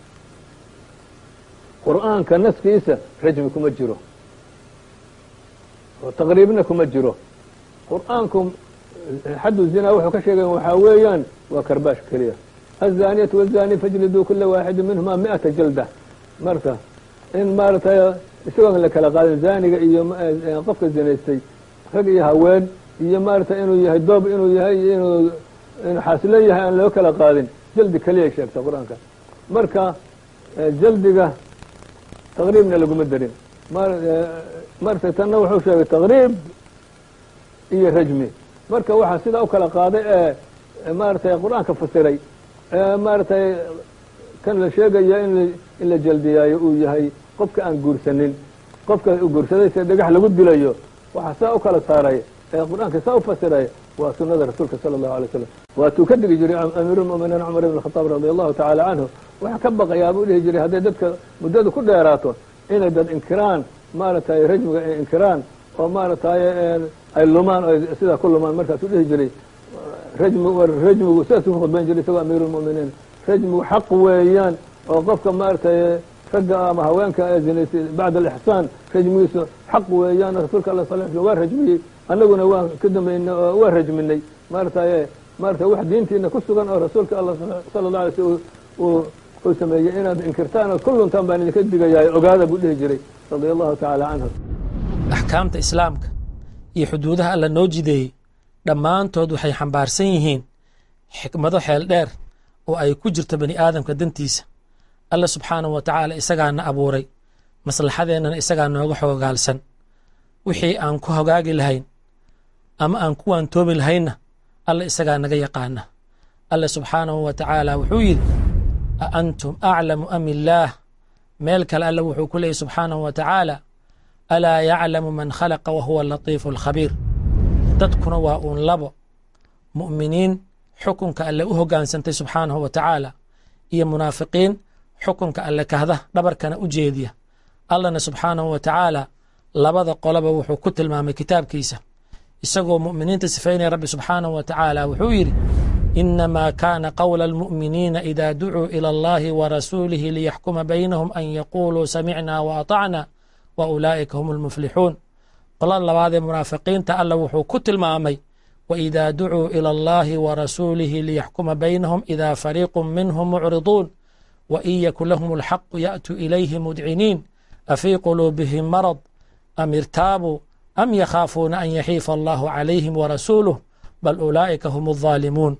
qur'aanka naskiisa rajmi kuma jiro oo taqriibna kuma jiro qur'aanku xaddu zinaa wuxuu ka sheegay waxaa weeyaan waa karbaash keliya الزانية والزاني فاجلدوا كل واحد منهما مئة جلدة marka in maaratay isagoon la kala qaadin zaaniga iyo qofka zinaystay rag iyo haween iyo maaratay inuu yahay doob inuu yahay iyo inuu inuu xaasilo yahay aan loo kala qaadin jaldi keliyay sheegta qur-aanka marka jaldiga taqriibna laguma darin maratay tanna wuxuu sheegay taqriib iyo rajmi marka waxaa sidaa u kala qaaday ee maaratay qur-aanka fasiray maaratay kan la sheegaya in in la jaldiyaayo uu yahay qofka aan guursanin qofka guursaday se dhagax lagu dilayo waxaa saa u kala saaray ee qur-aanka saa u fasiray waa sunada rasuulka sala allahu alay slam waatuu ka dhigi jiray amiirulmuminiin cumar ibn khataab radi allahu tacaala canhu waxaa ka baqayaa buu dhihi jiray hadday dadka muddadu ku dheeraato inay dad inkiraan maaratay rajmiga ay inkiraan oo maaratay ay lumaan o sidaa ku lumaan markaasuu dhihi jiray rajmi rajmigu sidaasuu ku khudbayn jiray isagoo amiirulmuminiin rajmigu xaq weeyaan oo qofka maaratay ragga ama haweenka ee zinaysay bacda alixsaan rajmigiisu xaq weeyaan rasuulka alla sal sl waa rajmiyey annaguna waan ka dambaynay oo waa rajminay maaratay maaratay wax diintiina ku sugan oo rasuulka alla sala allah alay sl uu sameeyey inaad inkirtaan oo kulluntaan baan idinka digayahay ogaada buu dhihi jiray radia allahu tacaala canhu axkaamta islaamka iyo xuduudaha alla noo jideeyey dhammaantood waxay xambaarsan yihiin xikmado xeel dheer oo ay ku jirto bani aadamka dantiisa alla subxaanahu wa tacaala isagaana abuuray maslaxadeennana isagaa nooga xoogaalsan wixii aan ku hogaagi lahayn ama aan ku waantoomi lahaynna alla isagaa naga yaqaana alla subxaanahu wa tacaala wuxuu yidhi a antum aclamu am illaah meel kale alla wuxuu ku leeyay subxaanahu wa tacaala alaa yaclamu man khalaqa wa huwa alatiifu alkhabiir dadkuna waa uun labo mu'miniin xukunka alle u hoggaansantay subxaanahu wa tacaala iyo munaafiqiin xukunka alle kahda dhabarkana u jeediya allana subxaanahu wa tacaala labada qoloba wuxuu ku tilmaamay kitaabkiisa isagoo mu'miniinta sifaynaya rabbi subxaanahu wa tacaala wuxuu yidhi inamaa kaana qowla almu'miniina idaa ducuu ila allahi wa rasuulihi liyaxkuma baynahum an yaquuluu samicnaa wa atacna wa ulaa'ika hum almuflixuun qolada labaadee munaafiqiinta alla wuxuu ku tilmaamay waidaa ducuu ila allahi wa rasuulihi liyaxkuma baynahum idaa fariiqu minhum mucriduun wain yakun lahum alxaqu ya'tuu ilayhi mudciniin afii quluubihim marad am irtaabuu am yakhaafuuna an yaxiifa allahu calayhim warasuuluh bal ulaa'ika hum aldaalimuun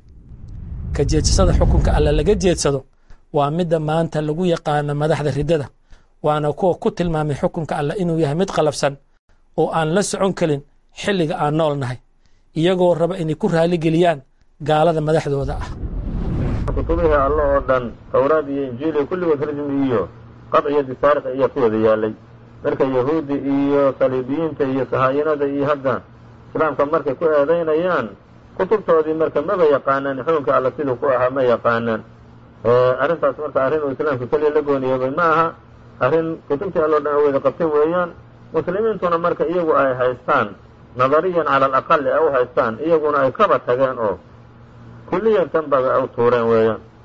ka jeedsashada xukunka alla laga jeedsado waa midda maanta lagu yaqaano madaxda riddada waana kuwa ku tilmaamay xukunka alla inuu yahay mid qalabsan oo aan la socon karin xilliga aan nool nahay iyagoo raba inay ku raaligeliyaan gaalada madaxdooda ah kutubihii alle oo dhan towraad iyo injiil iyo kulligood rajmi iyo qad iyo disaariq ayaa ku wada yaalay marka yahuudda iyo saliibiyiinta iyo sahaayinada iyo hadda islaamka markay ku eedaynayaan kutubtoodii marka maba yaqaanaan xukunka alle siduu ku ahaa ma yaqaanaan arrintaas marka arrin uu islaamka keliya la gooniyoobay ma aha arrin kutubtii alle o dhan wada qabtay weeyaan muslimiintuna marka iyagu ay haystaan nadariyan cala alaqali ay u haystaan iyaguna ay kaba tageen oo kulliyan tanbaga u tuureen weeyaan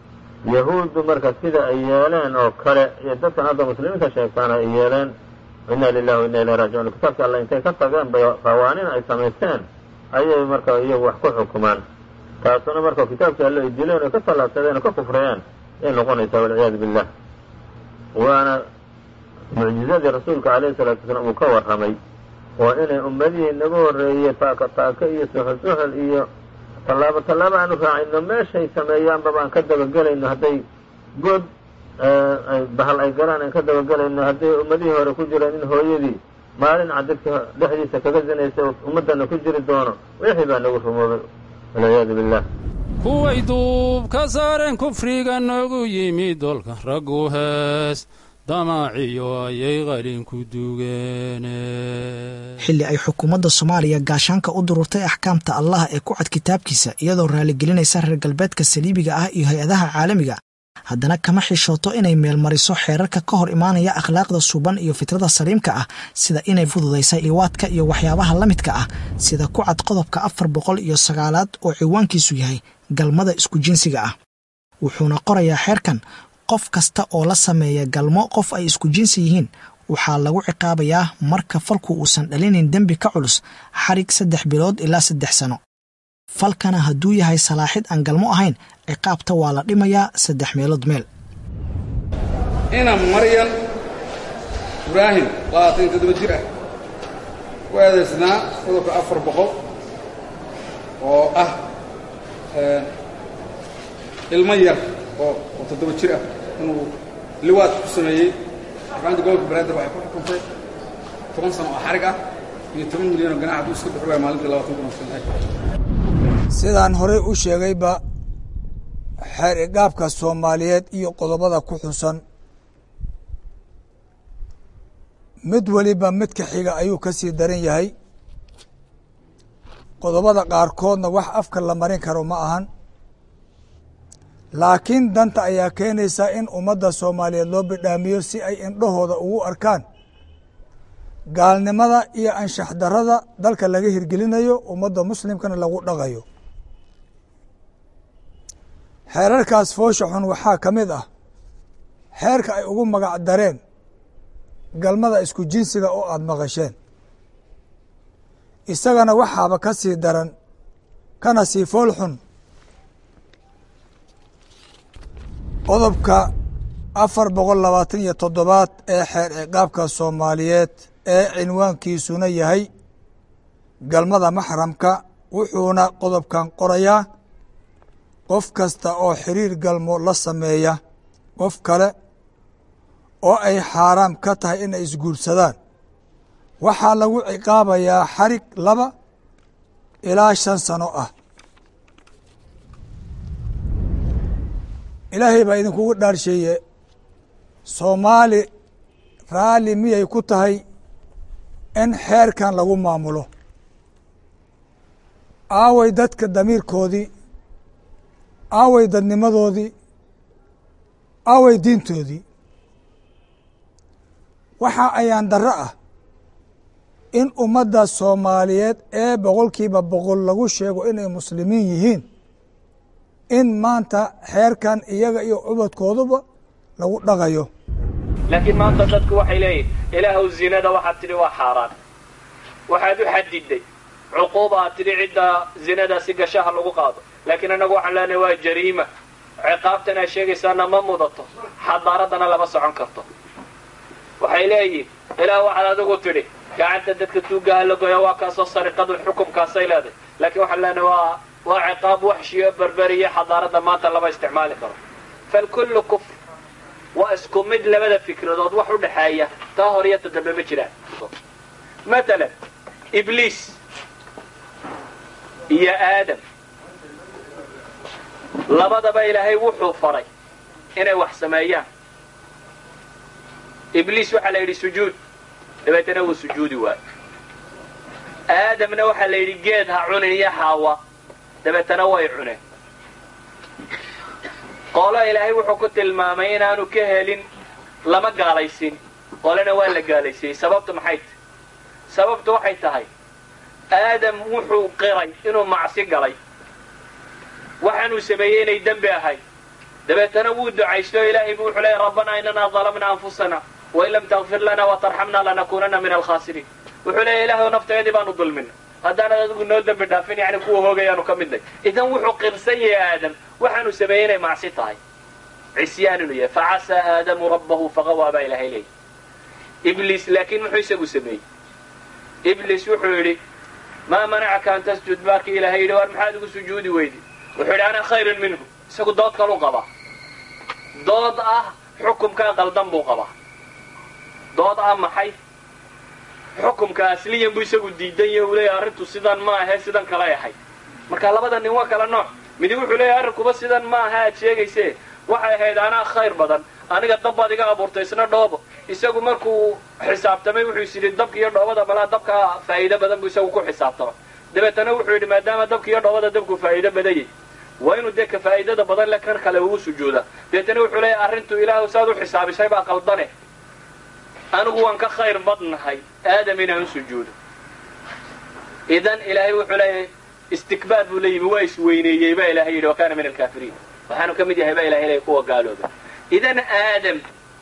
yahuuddu marka sida ay yeeleen oo kale iyo dadkan hadda muslimiinta sheegtaana ay yeeleen inna lilahi wa inna ilahi raajicuun kitaabka alla intay ka tageen bay qawaaniin ay samaysteen ayay marka iyagu wax ku xukumaan taasuna marka kitaabkii alle ay dileen oo ka tallaabsadeen oo ka kufrayeen ay noqonaysaa walciyaadu billah waana mucjizadii rasuulka calayhi salaatu wasalaam uu ka warramay oo inay ummadihii naga horreeyey taaka taaka iyo suxul suxul iyo tallaabo tallaabo aanu raacayno meeshay sameeyaanba baan ka dabagelayno hadday good bahal ay galaan aan ka dabagelayno hadday ummadihii hore ku jireen in hooyadii maalin cadadka dhexdiisa kaga zinaysa ummaddana ku jiri doono wixii baa nagu rumoobay walciyaadu billah kuway duub ka saareen kufriga noogu yimid dolka raggu hees damaaciyo ayay qalinku dugeene xilli ay xukuumadda soomaaliya gaashaanka u dururtay axkaamta allah ee ku cad kitaabkiisa iyadoo raaligelinaysa reer galbeedka saliibiga ah iyo hay-adaha caalamiga haddana kama xishooto inay meelmariso xeerarka ka hor imaanaya akhlaaqda suuban iyo fitrada saliimka ah sida inay fududaysa liwaadka iyo waxyaabaha la midka ah sida ku cad qodobka afar boqol iyo sagaalaad oo ciwaankiisu yahay galmada isku jinsiga ah wuxuuna qorayaa xeerkan qof kasta oo la sameeya galmo qof ay isku jinsi yihiin waxaa lagu ciqaabayaa marka falku uusan dhalinin dembi ka culus xarig saddex bilood ilaa saddex sano falkana hadduu yahay salaaxid aan galmo ahayn ciqaabta waa la dhimayaa saddex meelood meel ina maryan ibraahim labaatan iyo toddoba jir ah ku eedaysnaa qodobka afar boqol oo ah ilmo yar oo oo toddoba jir ah inuu liwaad ku sameeyey maxkamadda gobolka banaadir waxay ku xukuntay toban sano oo xarig ah iyo toban milyan oo ganax hadduu iska bixi waaya maalintii labaatan kun oo sano sidaan horey u sheegayba xeer igaabka soomaaliyeed iyo qodobada ku xusan mid weliba midka xiga ayuu ka sii daran yahay qodobada qaarkoodna wax afka la marin karo ma ahan laakiin danta ayaa keenaysa in ummadda soomaaliyeed loo bidhaamiyo si ay indhahooda ugu arkaan gaalnimada iyo anshax darada dalka laga hirgelinayo ummadda muslimkana lagu dhaqayo xeerarkaas foosha xun waxaa ka mid ah xeerka ay ugu magac dareen galmada isku jinsiga oo aada maqasheen isagana waxaaba ka sii daran kana sii fool xun qodobka afar boqol labaatan iyo toddobaad ee xeer ciqaabka soomaaliyeed ee cinwaankiisuna yahay galmada maxramka wuxuuna qodobkan qorayaa qof kasta oo xiriir galmo la sameeya qof kale oo ay xaaraam ka tahay inay isguursadaan waxaa lagu ciqaabayaa xarig laba ilaa shan sano ah ilaahay baa idinkugu dhaarsheeye soomaali raalli miyay ku tahay in xeerkan lagu maamulo aaway dadka damiirkoodii aaway dadnimadoodii aaway diintoodii waxa ayaan darro ah in ummadda soomaaliyeed ee boqolkiiba boqol lagu sheego inay muslimiin yihiin in maanta xeerkan iyaga iyo cubadkooduba lagu dhaqayo laakiin maanta dadku waxay leeyihin ilaahuw zinada waxaad tidhi waa xaaraan waxaad u xadiday cuquuba aad tidhi cidda zinadaasi gashaha lagu qaado laakiin annagu waxaan leenahay waa jariima ciqaabtan aad sheegaysaana ma mudato xadaaraddana lama socon karto waxay leeyihin ilaah waxaad adigu tidhi gacanta dadka tuugaha la goya waa kaasoo sariqadu xukumkaasay leedahay laakiin waxaan leenahay waa waa ciqaab waxshiyo berberiyo xadaaradda maanta lama isticmaali karo falkullu kufr waa isku mid labada fikradood wax u dhexeeya taa hor iyo ta dambe ma jiraan matalan ibliis iyo aadam labadaba ilaahay wuxuu faray inay wax sameeyaan ibliis waxaa la yidhi sujuud dabeetana wuu sujuudi waayo aadamna waxaa la yidhi geed ha cunin iyo xaawa dabeetana way cuneen qoolo ilaahay wuxuu ku tilmaamay inaanu ka helin lama gaalaysin qolena waa la gaalaysiyey sababtu maxay tahay sababtu waxay tahay aadam wuxuu qiray inuu macsi galay waxaanuu sameeyey inay dembi ahayd dabeetana wuu ducaysto o ilaahay buu wuxuu leeyay rabbanaa inanaa dalamna anfusana wain lam takfir lana watarxamna lanakuunana min alkhaasiriin wuxuu leeya ilahay nafteedii baanu dulmina haddaanad adigu noo dembi dhaafin yani kuwa hoogayaanu ka midnay idan wuxuu qirsan yahay aadam waxaanu sameeyey inay macsi tahay cisyaan inuu yahay facasaa aadamu rabbahu faqawaa baa ilahay leeyay ibliis laakiin muxuu isagu sameeyey ibliis wuxuu yidhi maa manacaka an tasjud markii ilahay yidhi war maxaad igu sujuudi weydi wuxuu yidhi ana khayrun minhu isagu dood kalu qabaa dood ah xukumkaa qaldan buu qabaa dood ah maxay xukumka asliyan buu isagu diidan yahe uu leeyahy arrintu sidan ma ahe sidan kalay ahayd marka labada nin waa kala nooc midi wuxuu leeyahy arrinkuba sidan ma aha aad sheegayse waxay ahayd anaa khayr badan aniga dab baad iga abuurtay isna dhoobo isagu markuu xisaabtamay wuxuu is yidhi dabka iyo dhoobada malaa dabka faa'iido badan buu isagu ku xisaabtamay dabeetana wuxuu yidhi maadaama dabka iyo dhoobada dabku faa'iido badanyay waa inuu dee ka faa'iidada badan le kan kale ugu sujuuda dabeetana wuxuu leeyahy arrintu ilaahu saad u xisaabisay baa qaldane anigu waan ka khayr badnahay aadam inaan u sujuudo idan ilaahay wuxuu leeyahay istikbaar buu la yimi waa isweyneeyey baa ilahay yidhi wa kaana min alkaafiriin waxaanu ka mid yahay baa ilahay leeyahy kuwa gaalooba idan aadam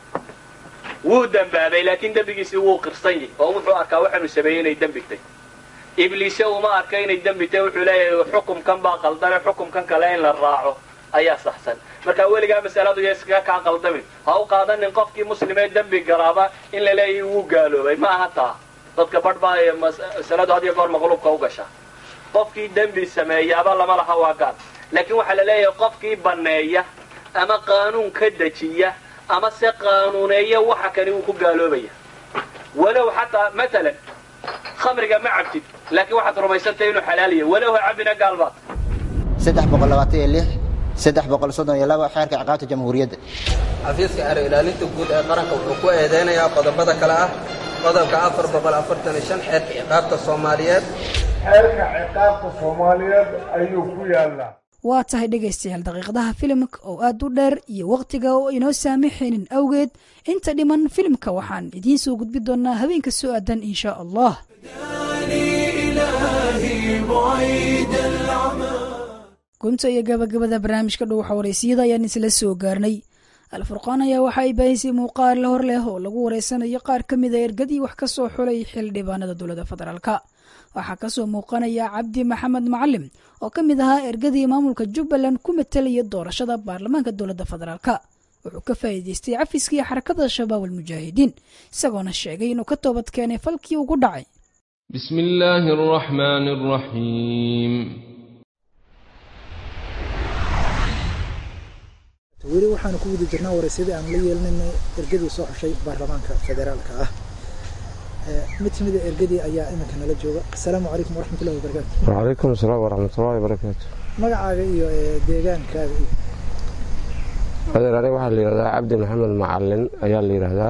wuu dembaabay laakiin dembigiisii wuu qirsan yahy oo wuxuu arkaa waxaanu sameeyey inay dembigtay ibliise uma arka inay dembitay wuxuu leeyahay xukumkan baa qaldane xukumkan kale in la raaco ayaa saxsan marka weligaa masaladu yo iskaga kaa qaldamin ha u qaadanin qofkii muslimee dembi garaaba in la leeyahay wuu gaaloobay ma aha taa dadka badh baa masaladu had iyo goor maqluubka u gashaa qofkii dembi sameeyaaba lama laha waa gaal laakiin waxaa la leeyahay qofkii banneeya ama qaanuun ka dejiya ama se qaanuuneeya waxa kani wuu ku gaaloobaya walow xataa matalan khamriga ma cabtid laakiin waxaad rumaysantay inuu xalaal yahay walow ha cabina gaalbaad saddex boqol labaatan iyo lix saddex boqol soddon iyo laba xeerka ciqaabta jamhuuriyadda xafiiska xero ilaalinta guud ee qaranka wuxuu ku eedeynayaa qodobada kale ah qodobka afar boqol afartan iyo shan xeerka ciqaabta soomaaliyeed xeerka ciqaabta soomaaliyeed ayuu ku yaallaa waa tahay dhegaystayaal daqiiqadaha filimka oo aad u dheer iyo wakhtiga oo inoo saamixaynin awgeed inta dhiman filimka waxaan idiin soo gudbi doonnaa habeenka soo aadan insha allah gunta iyo gabagabada barnaamijka dhuuxa wareysiyada ayaan isla soo gaarnay alfurqaan ayaa waxa ay baahisay muuqaal la hor leh oo lagu wareysanayo qaar ka mida ergadii wax ka soo xulay xildhibaanada dowladda federaalka waxaa kasoo muuqanaya cabdi maxamed macalim oo ka mid ahaa ergadii maamulka jubbaland ku matelaya doorashada baarlamaanka dowladda federaalka wuxuu ka faa'iidaystay cafiskii xarakada shabaab almujaahidiin isagoona sheegay inuu ka toobad keenay falkii ugu dhacay بسم الله الرحمن الرحيم weli waxaanu ku guda jirnaa waraysyadii aan la yeelinayna ergadii soo xushay baarlamaanka federaalka ah mid kamida ergadii ayaa iminka nala jooga asalaamu calaykum waraxmatullahi wabarakaatu وعليكم السلام ورحمة الله وبركاته magacaaga iyo deegaankaaga iyo adeer aniga waxaa la yidhahdaa cabdi maxamed macalin ayaa la yidhaahdaa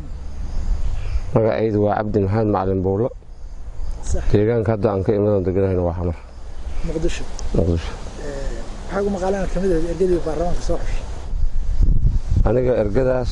magacaydu waa cabdi maxamed macalin buulo deegaanka hadda aan ka imadoon deganahayna waa xamar muqdisho muqdisho waxaa ugu maqaalaan kamid ahayd ergadii baarlamaanka soo xushay aniga ergadaas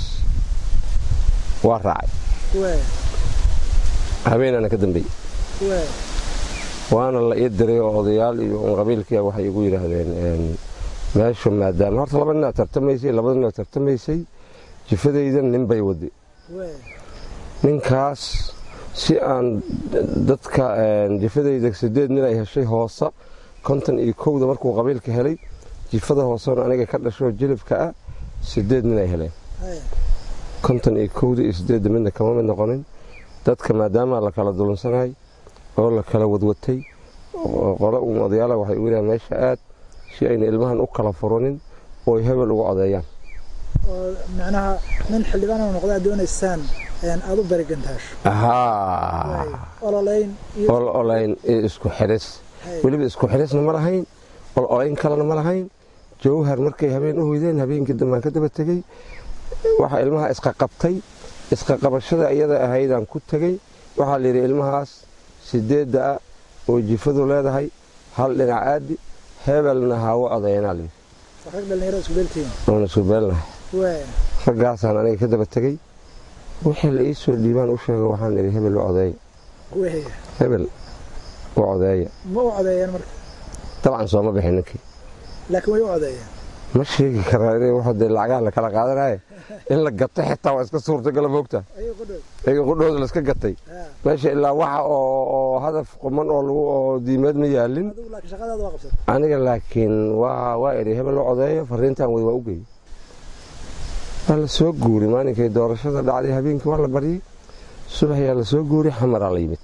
waa raacay kuwee habeenana ka dambeeyey kuwee waana la ii diray oo odayaal iyo un qabiilkiia waxay igu yidhaahdeen meeshu maadaama horta laba nin aad tartamaysay labada nin aad tartamaysay jifadaydan nin bay wadi kuwee ninkaas si aan dadka jifadayda sideed nin ay heshay hoosa konton iyo kowda markuu qabiilka helay jifada hoosena aniga ka dhashoo jilibka ah sideed nin ay heleen konton iyo kowda iyo sideedda midna kama mid noqonin dadka maadaama la kala dulunsanay oo la kala wadwatay qole uun odayaala waxay u yidhahan meesha aad si ayna ilmahan u kala furunin oo ay hebel uga odeeyaan oo macnaha nin xildhibaan oo noqdaa doonaysaan aad u berigantaasho haa ololeyn iyo ol olayn iyo isku xiris weliba isku xirisna ma lahayn ol olayn kalena ma lahayn jawhar markay habeen u hoydeen habeenkii dambaan ka daba tegey waxaa ilmaha isqaqabtay isqaqabashada iyada ahaydaan ku tegey waxaa la yidhi ilmahaas sideedda ah oo jifadu leedahay hal dhinac aadi hebelna hawo odayanaa layidhi rag dhalinyaro isku beeltihiin oona isku beelnahay kuwee raggaasaan aniga ka daba tegey wixii la ii soo dhiibaan u sheego waxaan idhi hebel u odeeya kuwee hebel u odeeya ma u codeeyeen marka dabcan sooma bixin ninkii laakiin way u codeeyeen ma sheegi karaa inay wax dee lacagaha la kala qaadanaye in la gatay xitaa waa iska suurtagala moogta iyaga qudhooda la iska gatay meesha ilaa waxa oo oo hadaf quman oo lagu oo diimeed ma yaalin aniga laakiin waa waa eri hebel loo codeeyo fariintan wey waa u geeyey waa la soo guuri maalinkay doorashada dhacday habeenkii waa la baryey subaxyaa la soo guuri xamaraa la yimid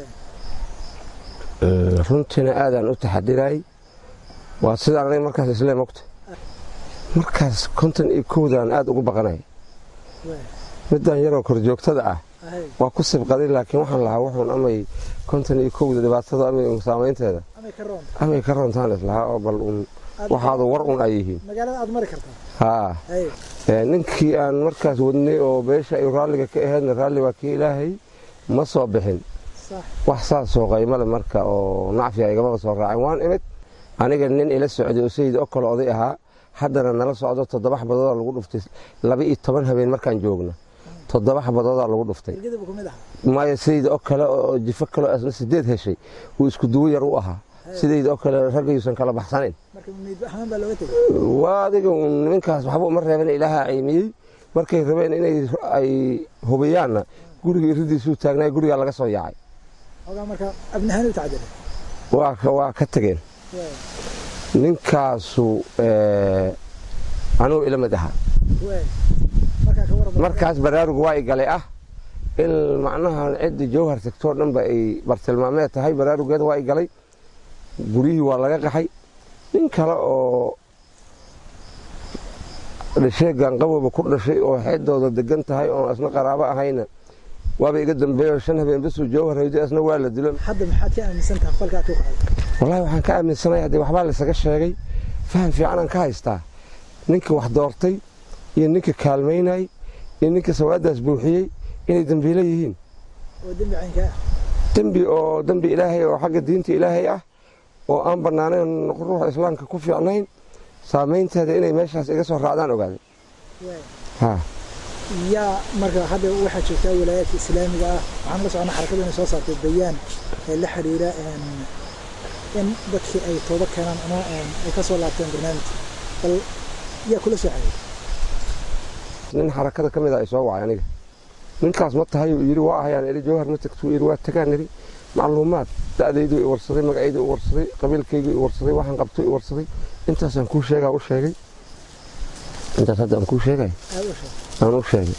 runtiina aadaan u taxadiray waa sidaan aniga markaas islee mogta markaas konton iyo kowdaan aad ugu baqanaya midaan yaroo korjoogtada ah waa ku sibqaday laakiin waxaan lahaa wuxuun amay konton iyo kowda dhibaatada amay saamaynteeda amay ka roontaan islahaa oo bal un waxaadu war un ay yihiin haa ninkii aan markaas wadnay oo beesha ay raalliga ka aheedna raalli waa kii ilaahay ma soo bixin wax saasoo qaymale marka oo nacfiga igamaba soo raacin waan imid aniga nin ila socday oo sayid o kale oday ahaa haddana nala socdo toddoba xabadoodaa lagu dhuftay laba iyo toban habeen markaan joogno toddoba xabadoodaa lagu dhuftay maayo sayid oo kale oo jifo kaleo asna sideed heshay uu isku duwo yar u ahaa sidayd oo kale raggayuusan kala baxsanayn waa adiga nimankaas waxba uma reeban ilaahaa ciimiyey markay rabeen inay ay hubiyaanna guriga iridiisuu taagnay gurigaa laga soo yaacay waa ka tageen ninkaasu anugu ila mid ahaa markaas baraarugu waa igalay ah in macnaha ciddii jawhar tagtoo dhanba ay bartilmaameed tahay baraarugeeda waa igalay guryihii waa laga qaxay nin kale oo dhashee gaanqabowba ku dhashay oo xeedooda degan tahay oon asna qaraabo ahayna waaba iga dambeeyo shan habeen basuu jawhar haydo asna waa la dilo wallaahi waxaan ka aaminsanaya dee waxbaa laysaga sheegay faham fiicanaan ka haystaa ninka wax doortay iyo ninka kaalmaynay iyo ninka sawaadaas buuxiyey inay dembiilo yihiin dembi oo dembi ilaahay oo xagga diinta ilaahay ah oo aan bannaanayn ruuxa islaamka ku fiicnayn saamaynteeda inay meeshaas iga soo raacdaan ogaaday yaa marka hadda waxaa joogtaa wilaayaadka islaamiga ah waxaan la socona xarakadu inay soo saartay bayaan ee la xidhiira in dadkii ay tooba keenaan ama ay ka soo laabteen barnaamijka bal yaa kula soo xiriir nin xarakada ka mid a ay soo wacay aniga ninkaas ma tahay uu yidhi waa ahayaan eri jawhar ma tagtuu yidhi waa tagaan eri macluumaad da'daydu i warsaday magacaydu i warsaday qabiilkaygu i warsaday waxaan qabto i warsaday intaasaan kuu sheegaa u sheegay intaas hadda aan kuu sheegay aan u sheegay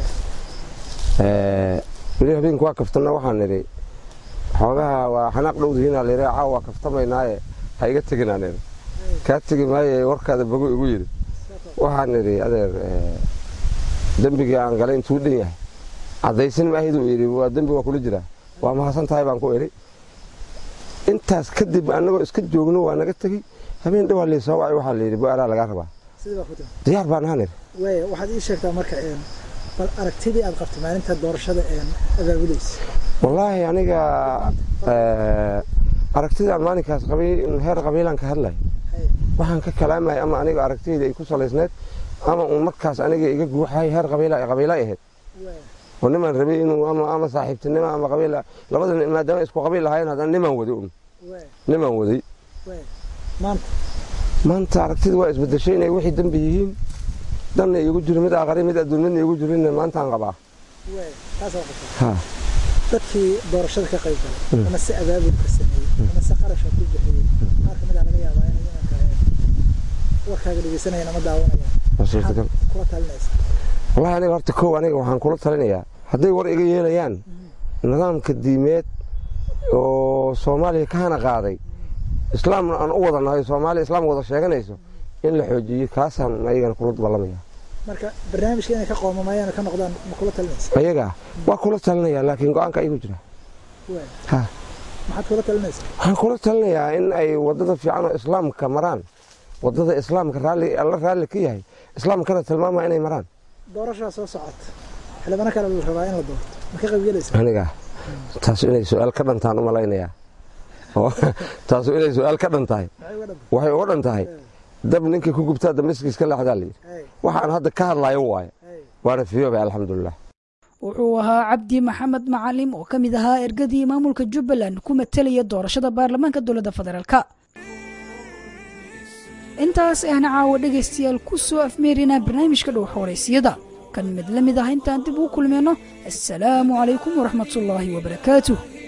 weli habeenku waa kaftana waxaan nidhi xoogaha waa xanaaq dhowdihiinaa layidhi caawa waa kaftamaynaaye ha iga teginaa nidhi kaa tegi maaye warkaada bogo igu yidhi waxaan nidhi adeer dembigii aan galay intuu dhan yahay caddaysan maahiduu yidhi waa dembi waa kula jiraa waa mahadsan tahay baan ku idhi intaas kadib annagoo iska joogno waa naga tegey habeen dhawaa lii soo wacay waxaa layidhi bu-aalaa lagaa rabaa diyaar baan ahaan idhi waaya waxaad ii sheegtaa marka bal aragtidii aad qabtay maalinta doorashada abaabulaysa wallaahi aniga aragtidaan maalinkaas qabay heer qabiilaan ka hadlay waxaan ka kalaamaya ama aniga aragtidayda ay ku salaysneed ama uun markaas aniga iga guuxay heer qabiila qabiila ahayd oo nimaan rabay inuu ama ama saaxiibtinimo ama qabiil labada maadaama isku qabiil lahayn haddana nimaan waday un nimaan waday maanta aragtida waa isbedeshay inay wixii dembi yihiin danna iigu jiro mid aqari mid adduun midna iigu jirin maantaan qabaa dadkii doorashada ka qayb galay ama si abaabulka sameeyey ama si qarasha ku bixiyey qaar kamid a laga yaabaa inay imanka warkaaga dhegeysanayaan ama daawanayaan kula talinaysa wallahi aniga horta kow aniga waxaan kula talinayaa hadday war iga yeelayaan nidaamka diimeed oo soomaaliya ka hana qaaday islaamna aan u wada nahay soomaaliya islaam wada sheeganayso in la xoojiyo kaasaan ayagana kula ballamaya marka barnaamijka inay ka qoomamayaan ka noqdaan ma kula talinaysa ayaga waa kula talinaya laakiin go-aanka ayagu jira ha maxaad kula talinaysaa waxaan kula talinayaa in ay wadada fiican oo islaamka maraan wadada islaamka raalli alla raalli ka yahay islaamkana tilmaamaya inay maraan doorashaa soo socota xildhibano kale la rabaa in la doorto ma ka qaybgelaysa aniga taas inay su-aal ka dhantaan u malaynayaa taasu inay su-aal ka dhan tahay waxay uga dhan tahay dab ninkii ku gubtaa damiskiis ka leexdaa layidhi waxaan hadda ka hadlayo waaye waana fiyoobay alxamdulilah wuxuu ahaa cabdi maxamed macalim oo ka mid ahaa ergadii maamulka jubbaland ku matelaya doorashada baarlamaanka dowladda federaalka intaas ahna caawa dhegaystayaal ku soo afmeerinaa barnaamijka dhow xooraysiyada kan mid la mid ah intaan dib uu kulmayno assalaamu calaykum waraxmatullaahi wabarakaatuh